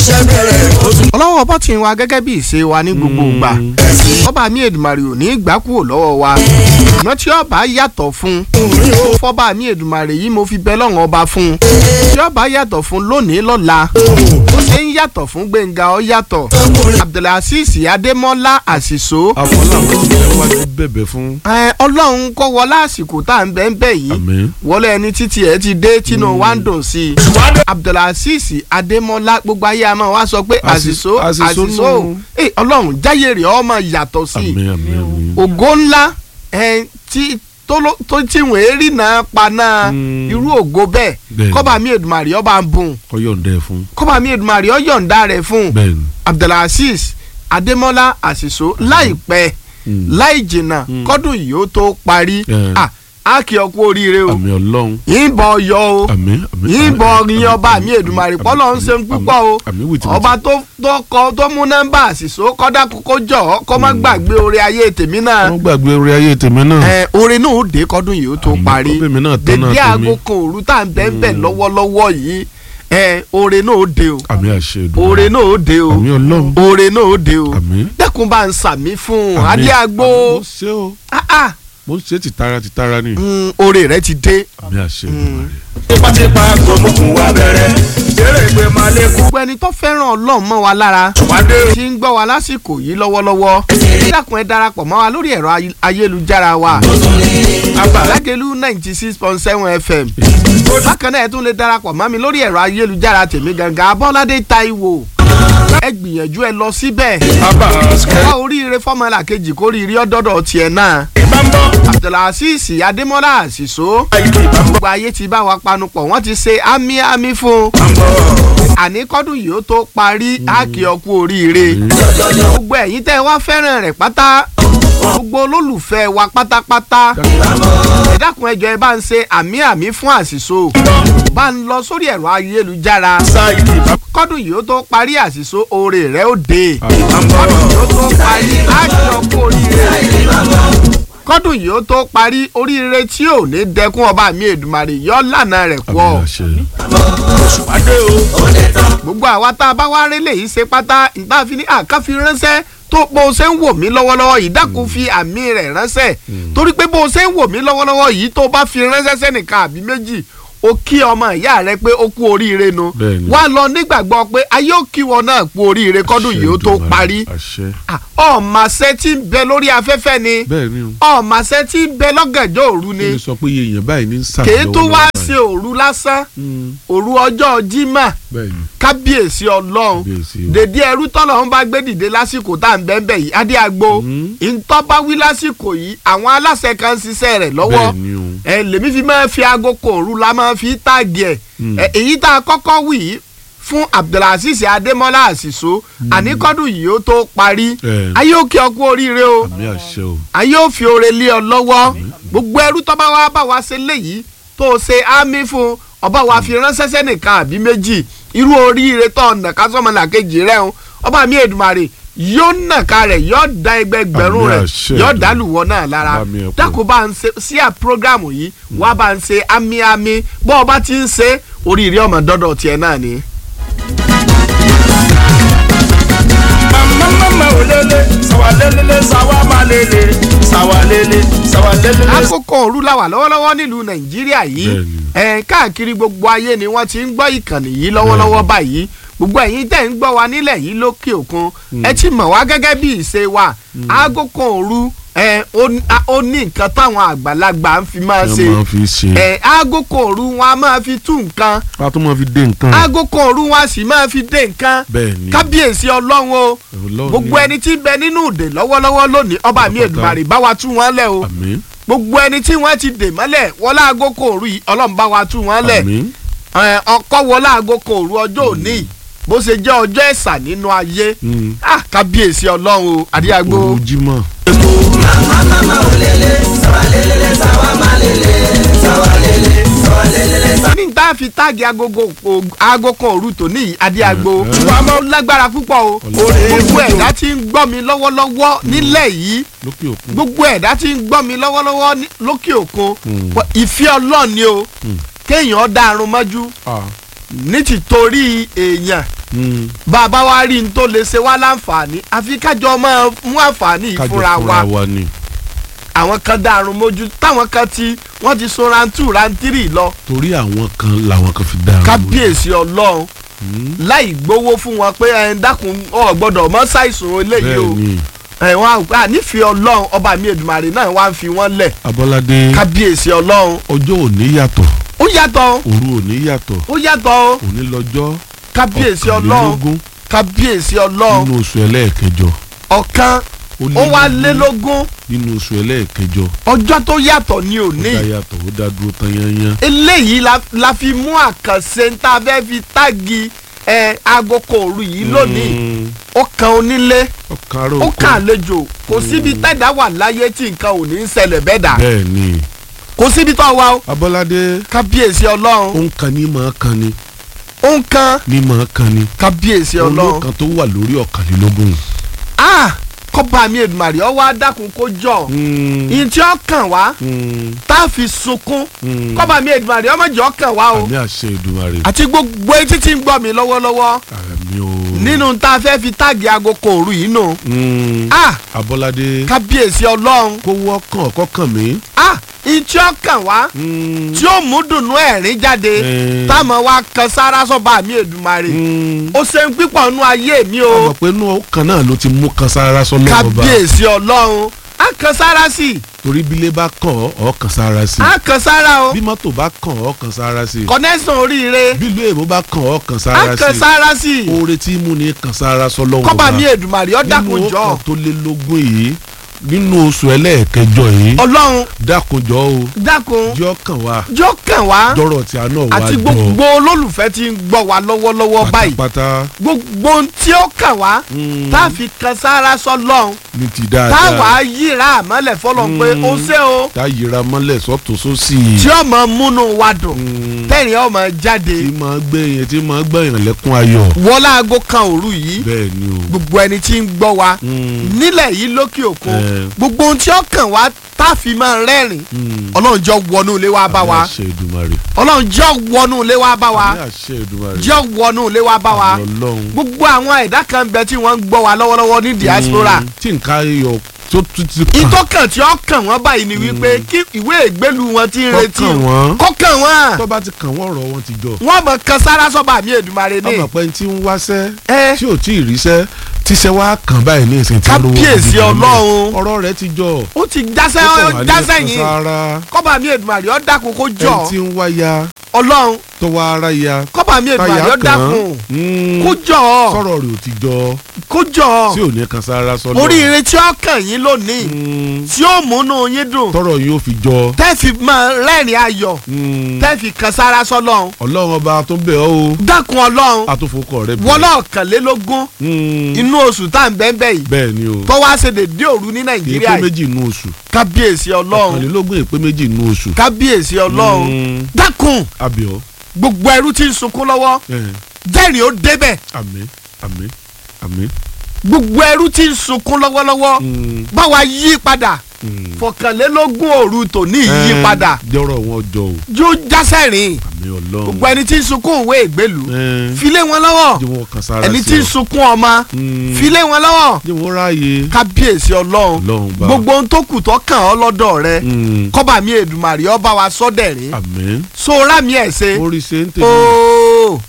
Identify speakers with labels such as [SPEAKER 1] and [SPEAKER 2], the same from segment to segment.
[SPEAKER 1] iṣẹ́ bẹ̀rẹ̀ ó tún
[SPEAKER 2] ọlọ́wọ́ bọ́ ti ń wa gẹ́gẹ́ bí ìṣe wa ní gbogbo ìgbà ọba mi Èdùmàrè ò ní í gbà kúrò lọ́wọ́ wa ṣùgbọ́n tí ọba yàtọ̀ fún
[SPEAKER 1] rí o.
[SPEAKER 2] fọba mi Èdùmàrè yìí mo fi bẹ lọ́wọ́n ọba fún tí ọba yàtọ̀ fún lónìí lọ́la ó ṣe ń yàtọ̀ fún Gbẹ̀ngà ó yàtọ̀ Abdulaziz Adémọ́lá Àṣìṣó
[SPEAKER 3] àfọlàwọn tí ẹ wá ti bẹ̀bẹ̀ fún.
[SPEAKER 2] ẹ, Ọlọ́run kọ́ wọlé àsìkò tá à ń bẹ́ẹ̀ bẹ́ẹ̀ yìí
[SPEAKER 3] àmín.
[SPEAKER 2] wọlé ẹni títí ẹ ti dé tínú wa ń dùn sí i Abdulaziz Adémọ́lá gbogbo ayé a máa wá sọ pé
[SPEAKER 3] Àṣì-
[SPEAKER 2] àṣìṣó
[SPEAKER 3] Àṣìṣó
[SPEAKER 2] àṣìṣó
[SPEAKER 3] nù.
[SPEAKER 2] ẹ, Ọlọ́run jáyé rẹ̀ ọmọ yàtọ̀ sí i
[SPEAKER 3] àmín àmín àmín.
[SPEAKER 2] ògo ńlá ẹ, tí tó ló- tó tí wọ́n èrí náà paná
[SPEAKER 3] Mm.
[SPEAKER 2] irú ògo bẹ́ẹ̀
[SPEAKER 3] Bẹ́ẹ̀ni.
[SPEAKER 2] kọ́ba mi Èdùmàrè ọba ń bùn
[SPEAKER 3] kọ́yọ̀ǹda ẹ̀ fún.
[SPEAKER 2] kọ́ba mi Èdùmàrè ọ̀yọ̀ǹda rẹ̀ fún
[SPEAKER 3] bẹ́ẹ̀ni.
[SPEAKER 2] Abdulaziz Adémọ́lá àṣìṣó láìpẹ́
[SPEAKER 3] Mm.
[SPEAKER 2] láì jìnnà kọ́dún yìí ó tó parí
[SPEAKER 3] Yeah.
[SPEAKER 2] Ah, á kí ọ kú oríire o
[SPEAKER 3] àmín ọlọ́run.
[SPEAKER 2] yìnbọn yọ o
[SPEAKER 3] àmín àmín.
[SPEAKER 2] yìnbọn yin ọba mi Èdùmàrè pọ́lọ́ ń ṣe ń púpọ̀ o
[SPEAKER 3] àmín wìtìwìtì.
[SPEAKER 2] ọba tó tó kọ tó mú nọ́mbà àṣìṣó kọ́dá kókó jọ ọ́ kọ́ má gbàgbé oore ayé tèmi náà
[SPEAKER 3] wọ́n gbàgbé orí ayé tèmi náà.
[SPEAKER 2] ẹ oore náà ó dé kọ́dún yìí ó tó
[SPEAKER 3] Àmín,
[SPEAKER 2] parí
[SPEAKER 3] kó bèmí náà tán náà
[SPEAKER 2] dédé
[SPEAKER 3] tèmi.
[SPEAKER 2] aago kan òru tá à ń bẹ́ẹ̀ bẹ́ẹ̀ lọ́wọ́lọ́wọ́ yìí ẹ oore náà ó dé o
[SPEAKER 3] àmín àṣẹ Èdùmàrè.
[SPEAKER 2] oore náà ó dé o
[SPEAKER 3] àmín ọlọ́run.
[SPEAKER 2] oore náà ó dé o
[SPEAKER 3] àmín.
[SPEAKER 2] dẹ́kun bá ń sàmí fún un
[SPEAKER 3] àmín.
[SPEAKER 2] adé agbo
[SPEAKER 3] mo ṣe o
[SPEAKER 2] ah ah
[SPEAKER 3] mo ṣe tìtara tìtara ni.
[SPEAKER 2] mm, oore rẹ ti dé.
[SPEAKER 3] àmín àṣẹ Èdùmàrè.
[SPEAKER 1] tipátipá gbòmùkùn wa bẹ̀rẹ̀ eré ìgbé máa lékún
[SPEAKER 2] gbogbo ẹni tó fẹ́ràn ọlọ́run mọ́ wa lára
[SPEAKER 1] wádé
[SPEAKER 2] tí ń gbọ́ wa lásìkò yìí lọ́wọ́lọ́wọ́ dákun ẹ darapọ̀ mọ́ wa lórí ẹ̀rọ ay- ayélujára wa Lágelú ninety six point seven fm bákan náà ẹ tún lè darapọ̀ mọ́ mi lórí ẹ̀rọ ayélujára tèmi gangan Abọ́ládé Táíwò ẹ gbìyànjú ẹ lọ síbẹ̀
[SPEAKER 1] bàbá ṣe
[SPEAKER 2] wá oríire fọ́mọlà kejì kórìírí ọ̀dọ́dọ̀ tiẹ̀ náà
[SPEAKER 1] bá ń bọ́
[SPEAKER 2] Abdulaziz Adémọ́lá Àṣìṣó
[SPEAKER 1] àìkú bá ń bọ́
[SPEAKER 2] gbogbo ayé ti bá wa panupọ̀ wọ́n ti ṣe ámì ámì fún un
[SPEAKER 1] bá ń bọ́.
[SPEAKER 2] àní kọ́dún yìí ó tó parí á kí ọ kú oríire gbogbo ẹ̀yin tẹ́ ẹ wá fẹ́ràn rẹ̀ pátá gbogbo olólùfẹ́ wa pátápátá ẹ dákun ẹ jọ̀ọ́ ẹ bá ń ṣe àmì àmì fún àṣìṣó bá ń lọ sórí ẹ̀rọ ayélujára
[SPEAKER 1] sáìkì bá
[SPEAKER 2] kọ́dún yìí ó tó parí àṣìṣó oore rẹ̀ ó dé
[SPEAKER 1] ń bọ́.
[SPEAKER 2] kọ́dún yìí ó tó parí á kí ọ kú oríire kọ́dún yìí ó tó parí oríire tí ò ní dẹkún ọba mi Èdùmàrè yọ lànà rẹ̀ kú ọ
[SPEAKER 3] àmín àṣẹ.
[SPEAKER 1] wádé o
[SPEAKER 2] gbogbo àwa tá a bá wá rí lèyí ṣe pátá ìta fi ní àkáfi ránṣẹ́ tó bó o ṣe ń wò mí lọ́wọ́lọ́wọ́ yìí dákun fi àmì rẹ̀ ránṣẹ́ torí pé bó o ṣe ń wò mí lọ́wọ́lọ́wọ́ yìí tó bá fi ránṣẹ́ sẹ́nìkan àbí méjì o kí ọmọ ìyá rẹ pé ó kú oríire nu
[SPEAKER 3] Bẹ́ẹ̀ni.
[SPEAKER 2] wá lọ nígbàgbọ́ pé ayé ò kí wọn náà kú oríire kọ́dún yìí ó tó
[SPEAKER 3] Àṣẹ Èdùmàrè,
[SPEAKER 2] parí
[SPEAKER 3] àṣẹ.
[SPEAKER 2] ọ̀màṣẹ́ tí ń bẹ lórí afẹ́fẹ́ ni
[SPEAKER 3] bẹ́ẹ̀ ni o.
[SPEAKER 2] ọ̀màṣẹ́ tí ń bẹ lọ́gànjọ́ òru ni
[SPEAKER 3] kí ni sọ pé iye èèyàn báyìí ní sàmì
[SPEAKER 2] kèé tó wá
[SPEAKER 3] lọ́wọ́lọ́wọ́
[SPEAKER 2] ṣe
[SPEAKER 3] báyìí.
[SPEAKER 2] òru lásán
[SPEAKER 3] Mm,
[SPEAKER 2] òru ọjọ́ Jímọ̀
[SPEAKER 3] bẹ́ẹ̀ ni
[SPEAKER 2] kábíyèsí ọlọ́run
[SPEAKER 3] Kábíyèsí o.
[SPEAKER 2] dèdí ẹrú tọ́lọ̀ ń bá gbé dìde lásìkò tá à ń bẹ́ẹ̀ bẹ́ẹ̀ yìí adé agbo
[SPEAKER 3] Mhm.
[SPEAKER 2] ìtọ́ bá wí lásìkò yìí àwọn aláṣẹ kan ń ṣiṣẹ́ rẹ̀ lọ́wọ́
[SPEAKER 3] bẹ́ẹ̀ ni o.
[SPEAKER 2] ẹ lèmi fi máa fi aago kòòrú la máa fi táàgì ẹ̀
[SPEAKER 3] Mm.
[SPEAKER 2] ẹ, èyí tá a kọ́kọ́ wì í fún Abdulaziz Adémọ́lá Àṣìṣó àníkọ́dún yìí ó tó parí
[SPEAKER 3] Eh.
[SPEAKER 2] ayé òkè ọkú oríire o
[SPEAKER 3] àmì àṣẹ o.
[SPEAKER 2] ayé ò fi oore lé ọ lọ́wọ́ gbogbo ẹrú tó bá wá bá wa ṣe léyìí tó o ṣe ámì fún ọba wa fi ránṣẹ́ sẹ́nìkan àbí méjì irú oríire tó ọ̀nà kásọ̀mọ́lá kejì rẹ̀ ń ọba mi Èdùmàrè yóò nàka rẹ̀ yóò da ẹgbẹgbẹ̀rún
[SPEAKER 3] Àmì
[SPEAKER 2] rẹ̀
[SPEAKER 3] àṣẹ
[SPEAKER 2] yóò
[SPEAKER 3] Èdùmàrè.
[SPEAKER 2] dálùwọ̀ náà lára
[SPEAKER 3] Bá mi ẹ̀ pọ̀.
[SPEAKER 2] dákun bá ń ṣe sí à prógrámù yìí wá bá ń ṣe ámì ámì bọ́ ọba ti ń ṣe oríire ọmọ dọ́dọ̀ tiẹ̀ náà ni.
[SPEAKER 1] mama mama olele sawalelele sawama-lele sawalele sawalelele.
[SPEAKER 2] àkókò òru la wà lọ́wọ́lọ́wọ́ nílùú nàìjíríà yìí
[SPEAKER 3] Bẹ́ẹ̀ni.
[SPEAKER 2] ẹ̀ káàkiri gbogbo ayé ni wọ́n ti ń gbọ́ ìkànnì yìí lọ́wọ́lọ́wọ́ báyìí gbogbo ẹ̀yin tẹ̀ ń gbọ́ wa nílẹ̀ yìí lókè òkun ẹ ti mọ̀ wá gẹ́gẹ́ bí ìṣe wa aago kan òru ẹ̀ ó ní- a- ó ní nǹkan táwọn àgbàlagbà ń fi máa
[SPEAKER 3] ẹ
[SPEAKER 2] ṣe
[SPEAKER 3] máa fi ṣe.
[SPEAKER 2] ẹ̀ aago kan òru wọn a máa fi tú nǹkan
[SPEAKER 3] a tún máa fi dé nǹkan.
[SPEAKER 2] aago kan òru wọn a sì máa fi dé nǹkan
[SPEAKER 3] bẹ́ẹ̀ ni.
[SPEAKER 2] kábíyèsí ọlọ́run o
[SPEAKER 3] Ọlọ́run
[SPEAKER 2] gbogbo
[SPEAKER 3] ni.
[SPEAKER 2] ẹni tí ń bẹ nínú òde lọ́wọ́lọ́wọ́ lónìí ọba mi
[SPEAKER 3] Pátápátá.
[SPEAKER 2] Èdùmàrè bá wa tú wọn lẹ̀ o
[SPEAKER 3] àmín
[SPEAKER 2] gbogbo ẹni tí wọ́n ti dè mọ́lẹ̀ wọlé aago kò rú yìí ọlọ́run bá wa tú wọn lẹ̀
[SPEAKER 3] àmín
[SPEAKER 2] Ẹ, ọkọ wọlé aago kò rú ọjọ́ òní yìí, bó ṣe jẹ́ ọjọ́ ẹ̀sà nínú ayé
[SPEAKER 3] Mm.
[SPEAKER 2] Ah, kábíyèsí ọlọ́run o àdíyàgbó
[SPEAKER 3] òru jímọ̀.
[SPEAKER 2] ní tá a fi táàgì agogo o- aago kan òru tòní yìí àdíyàgbó
[SPEAKER 3] Mm.
[SPEAKER 2] wàá lágbára púpọ̀ o
[SPEAKER 3] Ọlọ́run.
[SPEAKER 2] gbogbo ẹ̀dá tí ń gbọ́ mi lọ́wọ́lọ́wọ́ nílẹ̀ yìí
[SPEAKER 3] lókè òkun.
[SPEAKER 2] gbogbo ẹ̀dá tí ń gbọ́ mi lọ́wọ́lọ́wọ́ ní- lókè òkun
[SPEAKER 3] Mm.
[SPEAKER 2] wọ- ìfẹ́ ọlọ́run ni o
[SPEAKER 3] Mm.
[SPEAKER 2] kéèyàn dárun mọ́jú
[SPEAKER 3] Ah,
[SPEAKER 2] ní ti torí èèyàn
[SPEAKER 3] Mm.
[SPEAKER 2] bá a bá wá rí n tó lè ṣe wá láǹfààní àfi kájọ máa mú àǹfààní yìí
[SPEAKER 3] kájọ
[SPEAKER 2] fúnra wa
[SPEAKER 3] fúnra wa ni
[SPEAKER 2] àwọn kan dàrún mójú táwọn kan ti wọ́n ti so rantú rantírì lọ
[SPEAKER 3] torí àwọn kan làwọn kan fi dára
[SPEAKER 2] kábíyèsí ọlọ́run láì gbowó fún wọn pé ẹ dákun ọ gbọ́dọ̀ mọ ṣàìsùn eléyìí o
[SPEAKER 3] bẹ́ẹ̀ ni
[SPEAKER 2] ẹ wọn àgbà nífẹ̀ẹ́ ọlọ́run ọba mi èdùmàrè náà wá ń fi wọ́n lẹ̀
[SPEAKER 3] abọ́ládé
[SPEAKER 2] kábíyèsí ọlọ́run
[SPEAKER 3] ọjọ́ òní yàtọ̀
[SPEAKER 2] ó yàtọ̀
[SPEAKER 3] òru òní yàtọ̀
[SPEAKER 2] ó yàtọ̀
[SPEAKER 3] òní lọ́jọ́
[SPEAKER 2] kábíyèsí ọlọ́run
[SPEAKER 3] ọ̀kànlélógún
[SPEAKER 2] kábíyèsí ọlọ́run
[SPEAKER 3] nínú oṣù ẹlẹ́ẹ̀kẹjọ
[SPEAKER 2] ọ̀kan ó wá lé lógún
[SPEAKER 3] nínú oṣù ẹlẹ́ẹ̀kẹjọ
[SPEAKER 2] ọjọ́ tó yàtọ̀ ní
[SPEAKER 3] ó
[SPEAKER 2] òní
[SPEAKER 3] dá yàtọ̀ ó dá dúró tán yányán
[SPEAKER 2] eléyìí la, la fi mú àkànṣe tá a fẹ́ fi táàgì ẹ agoko òru yìí lónìí
[SPEAKER 3] Mm.
[SPEAKER 2] ó kan onílé
[SPEAKER 3] ọkàn ará
[SPEAKER 2] ó
[SPEAKER 3] oko
[SPEAKER 2] kan àlejò kò síbi tẹ́dá wà láyé tí nǹkan ò ní í ṣẹlẹ̀ bẹ́ẹ̀ dà
[SPEAKER 3] bẹ́ẹ̀ ni
[SPEAKER 2] kò síbi tó wà ó
[SPEAKER 3] abọ́ládé
[SPEAKER 2] kábíyèsí
[SPEAKER 3] ó
[SPEAKER 2] ọlọ́run
[SPEAKER 3] ń kan ní màá kan ni
[SPEAKER 2] ó ń kan
[SPEAKER 3] ní màá kan ni
[SPEAKER 2] kábíyèsí ọlọ́run
[SPEAKER 3] olókan tó wà lórí ọ̀kànlélógún.
[SPEAKER 2] ah kọ́ba mi èdùmàrè ọwọ́ adákun kó jọ ìyẹn tí ó kàn wá tá a fi sunkún kọ́ba mi èdùmàrè ọmọ jọ kàn wá o
[SPEAKER 3] àmì àṣẹ Èdùmàrè
[SPEAKER 2] àti gbogbo etí tí ń gbọ́ mi lọ́wọ́lọ́wọ́
[SPEAKER 3] àmì o.
[SPEAKER 2] nínú tá a fẹ́ fi táàgì agoko òru yìí nù
[SPEAKER 3] Mm.
[SPEAKER 2] ah
[SPEAKER 3] abọ́ládé
[SPEAKER 2] kábíyèsí ọlọ́run
[SPEAKER 3] kó wọ́kàn kọ́kàn mí.
[SPEAKER 2] ah ìyẹn tí ó kàn wá
[SPEAKER 3] Mm.
[SPEAKER 2] tí ó mú dùnú ẹ̀rín jáde
[SPEAKER 3] Eh.
[SPEAKER 2] táwọn wa kan sára sọ́ba mi èdùmàrè
[SPEAKER 3] Mm.
[SPEAKER 2] ó ṣe ń pípọ̀ nú ayé mi o
[SPEAKER 3] àmọ̀ pé inú kan náà ló ti mú kan sára sọ́lọ́ ọba
[SPEAKER 2] kábíyèsí ọlọ́run á kan sára sí i
[SPEAKER 3] torí bílé bá kàn ọ́ ọ́ kan sára sí
[SPEAKER 2] á kan sára o
[SPEAKER 3] bí mọ́tò bá kàn ọ́ kan sára sí
[SPEAKER 2] kọ́nẹ́sàn oríire
[SPEAKER 3] bílú èbó bá kàn ọ́ kan
[SPEAKER 2] á
[SPEAKER 3] sára
[SPEAKER 2] kan
[SPEAKER 3] sí
[SPEAKER 2] sára sí i
[SPEAKER 3] oore tí mú ni kan sára sọ́lọ́ ọba
[SPEAKER 2] kọ́ba mi èdùmàrè ó dákun
[SPEAKER 3] nínú
[SPEAKER 2] jọ
[SPEAKER 3] ọkàn tó lé lógún yìí nínú oṣù ẹlẹ́ẹ̀kẹjọ yìí
[SPEAKER 2] ọlọ́run
[SPEAKER 3] dákunjọ́ o
[SPEAKER 2] dákun
[SPEAKER 3] jọ́ kàn wá
[SPEAKER 2] jọ kàn wá
[SPEAKER 3] dọ́rọ̀ tí a náà wá
[SPEAKER 2] àti
[SPEAKER 3] jọ
[SPEAKER 2] gbogbo olólùfẹ́ tí ń gbọ́ wa lọ́wọ́lọ́wọ́ báyìí
[SPEAKER 3] pátápátá
[SPEAKER 2] gbogbo ohun tí ó kàn wá
[SPEAKER 3] Mm.
[SPEAKER 2] tá a fi kan sára sọ́lọ́run
[SPEAKER 3] ní ti
[SPEAKER 2] tá a
[SPEAKER 3] dáadáa
[SPEAKER 2] wàá yíra àmọ́lẹ̀ fọlọ́n pé
[SPEAKER 3] Mm.
[SPEAKER 2] ó ṣe o
[SPEAKER 3] tá a yíra mọ́lẹ̀ sọ́tún sósì
[SPEAKER 2] tí ọmọ múnú wa dùn
[SPEAKER 3] Mm.
[SPEAKER 2] tẹ̀rín ọmọ jáde
[SPEAKER 3] tí máa gbé yẹn tí máa gbé yẹn lẹ́kún ayọ̀
[SPEAKER 2] wọlá aago kan òru yìí
[SPEAKER 3] bẹ́ẹ̀ ni o.
[SPEAKER 2] gbogbo ẹni tí ń gbọ́ wa
[SPEAKER 3] Mm.
[SPEAKER 2] nílẹ̀ yìí lókè òkun
[SPEAKER 3] Eh.
[SPEAKER 2] gbogbo ohun tí ó kàn wá tá a fi máa rẹ́rìn
[SPEAKER 3] Mm.
[SPEAKER 2] ọlọ́run jọ wọnú ilé wa bá
[SPEAKER 3] Àmì
[SPEAKER 2] wa
[SPEAKER 3] àṣẹ Èdùmàrè.
[SPEAKER 2] ọlọ́run jọ wọnú ilé wa bá wa
[SPEAKER 3] Àmì àṣẹ Èdùmàrè.
[SPEAKER 2] jọ wọnú ilé wa bá wa
[SPEAKER 3] Àmì Ọlọ́run.
[SPEAKER 2] gbogbo àwọn ẹ̀dá kan bẹ tí wọ́n ń gbọ́ wa lọ́wọ́lọ́wọ́ ní diaspora
[SPEAKER 3] Mm. tí nǹkan ayọ̀ tó tún ti kàn
[SPEAKER 2] ìtọ́kàn tí ó kàn wọ́n báyìí ni wípé kí ìwé ìgbélu wọn ti ń
[SPEAKER 3] Kó
[SPEAKER 2] retí
[SPEAKER 3] kàn wọ́n.
[SPEAKER 2] kó kàn wọ́n
[SPEAKER 3] tó bá ti kàn wọ́n ọ̀rọ̀ wọn ti jọ.
[SPEAKER 2] wọ́n mọ̀ kan sára sọ́ba mi èdùmarè ní
[SPEAKER 3] ọmọ pé tí ń wáṣẹ́
[SPEAKER 2] ẹ
[SPEAKER 3] tí ò tí ì ríṣẹ́ tíṣẹ́ wá kàn báyìí ní ìsìn tí ń lówó
[SPEAKER 2] Kábíyèsí
[SPEAKER 3] gidi gan-an.
[SPEAKER 2] Ọlọ́run.
[SPEAKER 3] ọ̀rọ̀ rẹ̀ ti jọ.
[SPEAKER 2] ó ti jásẹ́
[SPEAKER 3] Ó kàn wá ní
[SPEAKER 2] jásẹ́
[SPEAKER 3] ẹ̀kan
[SPEAKER 2] yìí
[SPEAKER 3] sára.
[SPEAKER 2] kọ́ba mi èdùmarè ó dákun kó jọ
[SPEAKER 3] ẹni tí ń wáya
[SPEAKER 2] ọlọ́run
[SPEAKER 3] tó wá ara ya
[SPEAKER 2] kọ́ba mi èdùmarè ó
[SPEAKER 3] táyà kàn
[SPEAKER 2] dákun
[SPEAKER 3] án.
[SPEAKER 2] kó jọ
[SPEAKER 3] sọ̀rọ̀ rẹ̀ ò ti jọ
[SPEAKER 2] kó jọ
[SPEAKER 3] tí ò ní kan sára sọ́lọ́.
[SPEAKER 2] oríire tí ó kàn yín lónìí
[SPEAKER 3] Mm.
[SPEAKER 2] tí ó múnú yín dùn
[SPEAKER 3] tọrọ yóò fi jọ.
[SPEAKER 2] tẹ́ fi máa rẹ́rìn ayọ̀
[SPEAKER 3] Mm.
[SPEAKER 2] tẹ́ fi kan sára sọ́lọ́run
[SPEAKER 3] ọlọ́run ọba tó ń bẹ̀ ọ́ o
[SPEAKER 2] dákun ọlọ́run
[SPEAKER 3] àtúnfòkọ rẹ bẹ̀.
[SPEAKER 2] wọlé ọ̀kànlélógún
[SPEAKER 3] Mm.
[SPEAKER 2] inú oṣù tá à ń bẹ́ẹ̀ bẹ́ẹ̀ yìí
[SPEAKER 3] bẹ́ẹ̀ ni o
[SPEAKER 2] tó wá ṣe dédé òru ní nàìjíríà
[SPEAKER 3] èpè
[SPEAKER 2] yìí
[SPEAKER 3] méjì nù oṣù
[SPEAKER 2] kábíyèsí ọlọ́run
[SPEAKER 3] ọ̀kànlélógún èpè méjì nù oṣù.
[SPEAKER 2] kábíyèsí ọlọ́run
[SPEAKER 3] Mm.
[SPEAKER 2] dákun
[SPEAKER 3] abiyọ
[SPEAKER 2] gbogbo ẹrú tí ń sunkún lọ́wọ́
[SPEAKER 3] ẹ
[SPEAKER 2] jẹ́rìí ó débẹ̀
[SPEAKER 3] àmín àmín àmín.
[SPEAKER 2] gbogbo ẹrú tí ń sunkún lọ́wọ́lọ́wọ́
[SPEAKER 3] Mm.
[SPEAKER 2] báwa yí padà
[SPEAKER 3] Mm.
[SPEAKER 2] fọkànlélógún òru tòní yí
[SPEAKER 3] Ẹ,
[SPEAKER 2] padà
[SPEAKER 3] jọ̀rọ̀ wọn jọ o
[SPEAKER 2] yóò jásẹ̀rìn
[SPEAKER 3] àmín ọlọ́run.
[SPEAKER 2] gbogbo ẹni tí ń sunkún òwe ìgbélu
[SPEAKER 3] Ẹ,
[SPEAKER 2] filé wọn lọ́wọ́
[SPEAKER 3] jẹ́ wọn kan sára
[SPEAKER 2] ẹni
[SPEAKER 3] sí
[SPEAKER 2] tí ń
[SPEAKER 3] ọ.
[SPEAKER 2] sunkún ọmọ
[SPEAKER 3] Mm.
[SPEAKER 2] filé wọn lọ́wọ́
[SPEAKER 3] jẹ́ wọn ráàyè
[SPEAKER 2] kábíyèsí ọlọ́run
[SPEAKER 3] ọlọ́run bá.
[SPEAKER 2] gbogbo ohun tó kù tó kàn ọ́ lọ́dọ̀ rẹ
[SPEAKER 3] Mm.
[SPEAKER 2] kọ́ba mi èdùmàrè ọba wa sọ́dẹ̀rín
[SPEAKER 3] àmín.
[SPEAKER 2] sóra mi ẹ̀ ṣe
[SPEAKER 3] orí ṣe ń tèmi.
[SPEAKER 2] ooo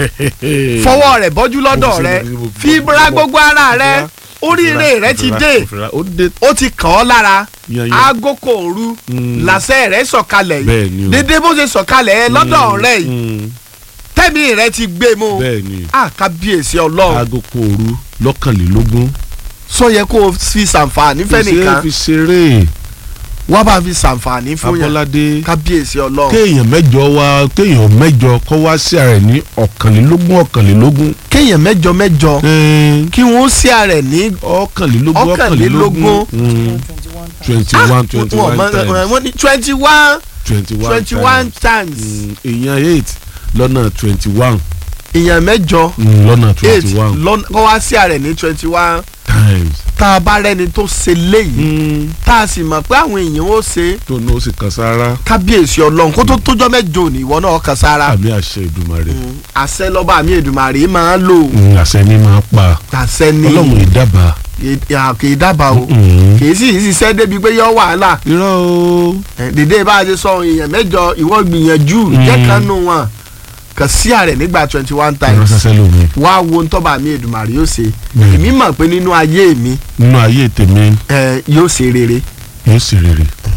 [SPEAKER 2] fọwọ́ rẹ̀ bọ́jú lọ́dọ̀
[SPEAKER 3] Mo fi
[SPEAKER 2] rẹ
[SPEAKER 3] ṣe- mo-
[SPEAKER 2] fi
[SPEAKER 3] mo-
[SPEAKER 2] ra
[SPEAKER 3] mo-
[SPEAKER 2] gbogbo ara
[SPEAKER 3] mo
[SPEAKER 2] rẹ
[SPEAKER 3] fira-
[SPEAKER 2] oríire
[SPEAKER 3] mo
[SPEAKER 2] rẹ
[SPEAKER 3] fira-
[SPEAKER 2] ti
[SPEAKER 3] mo
[SPEAKER 2] dé
[SPEAKER 3] fira- ó dé
[SPEAKER 2] ó ti kàn ọ́ lára
[SPEAKER 3] yanyan.
[SPEAKER 2] agoko òru
[SPEAKER 3] Mm.
[SPEAKER 2] làṣẹ rẹ sọ̀kalẹ̀
[SPEAKER 3] Bẹ́ẹ̀ ni
[SPEAKER 2] yìí
[SPEAKER 3] o.
[SPEAKER 2] dédé bó ṣe sọ̀kalẹ̀ ẹ lọ́dọ̀
[SPEAKER 3] Mm.
[SPEAKER 2] rẹ yìí
[SPEAKER 3] Mm.
[SPEAKER 2] tẹ́mi rẹ ti gbé mu
[SPEAKER 3] bẹ́ẹ̀ ni
[SPEAKER 2] a kábíyèsí ọlọ́run
[SPEAKER 3] aago kò òru lọ́kànlélógún.
[SPEAKER 2] sọ yẹ kó o fi ṣàǹfààní
[SPEAKER 3] ṣe
[SPEAKER 2] fẹ́nìkan
[SPEAKER 3] fi ṣeré
[SPEAKER 2] wá bá fi ṣàǹfààní fún yàn
[SPEAKER 3] abọ́ládé
[SPEAKER 2] kábíyèsí ọlọ́run
[SPEAKER 3] kéèyàn mẹ́jọ wá kéèyàn mẹ́jọ kọ́ wá sí ààrẹ ní ọ̀kànlélógún ọ̀kànlélógún.
[SPEAKER 2] kéèyàn mẹ́jọ mẹ́jọ
[SPEAKER 3] Ẹn,
[SPEAKER 2] kí wọ́n sí ààrẹ ní
[SPEAKER 3] ọ̀kànlélógún
[SPEAKER 2] Ọ̀kànlélógún.
[SPEAKER 3] Mm, twenty one twenty
[SPEAKER 2] wọ́n
[SPEAKER 3] one
[SPEAKER 2] mọ-
[SPEAKER 3] times
[SPEAKER 2] wọ́n ní twenty one
[SPEAKER 3] twenty one
[SPEAKER 2] twenty one times
[SPEAKER 3] Mm, èèyàn eight lọ́nà twenty one
[SPEAKER 2] èèyàn mẹ́jọ
[SPEAKER 3] lọ́nà
[SPEAKER 2] eight
[SPEAKER 3] twenty one
[SPEAKER 2] lọ́nà kọ́ wá sí ààrẹ ní twenty one
[SPEAKER 3] times
[SPEAKER 2] tá a bá rẹ́ni tó ṣe léyìí tá a sì mọ̀ pé àwọn èèyàn ó ṣe
[SPEAKER 3] tó ní ó sì kan sára
[SPEAKER 2] kábíyèsí ọlọ́run kó tó tójọ́ mẹ́jọ ní ìwọ náà kàn sára
[SPEAKER 3] àmì àṣẹ Èdùmàrè
[SPEAKER 2] àṣẹ lọ́ba àmì Èdùmàrè máa ń lò
[SPEAKER 3] Mm, àṣẹ ni máa pa
[SPEAKER 2] àṣẹ ní
[SPEAKER 3] ọlọ́run ìdábàá
[SPEAKER 2] kì í dábàá o
[SPEAKER 3] Mm.
[SPEAKER 2] kì í sì í ṣiṣẹ́ débi pé yọ wàhálà
[SPEAKER 3] irọ́ o
[SPEAKER 2] Eh, dèdè bá a ṣe sọ èèyàn mẹ́jọ ìwọ gbìyànjú jẹ́ kan nù wọn kàn sí ààrẹ nígbà twenty one
[SPEAKER 3] irọ́
[SPEAKER 2] times
[SPEAKER 3] sẹ́sẹ́ lómi
[SPEAKER 2] wá wo ntọ́ba àmì Èdùmàrè yóò ṣe
[SPEAKER 3] Mm.
[SPEAKER 2] èmi mọ̀ pé nínú ayé mi
[SPEAKER 3] nínú ayé tèmi
[SPEAKER 2] eh, yóò ṣe rere
[SPEAKER 3] yóò sì rere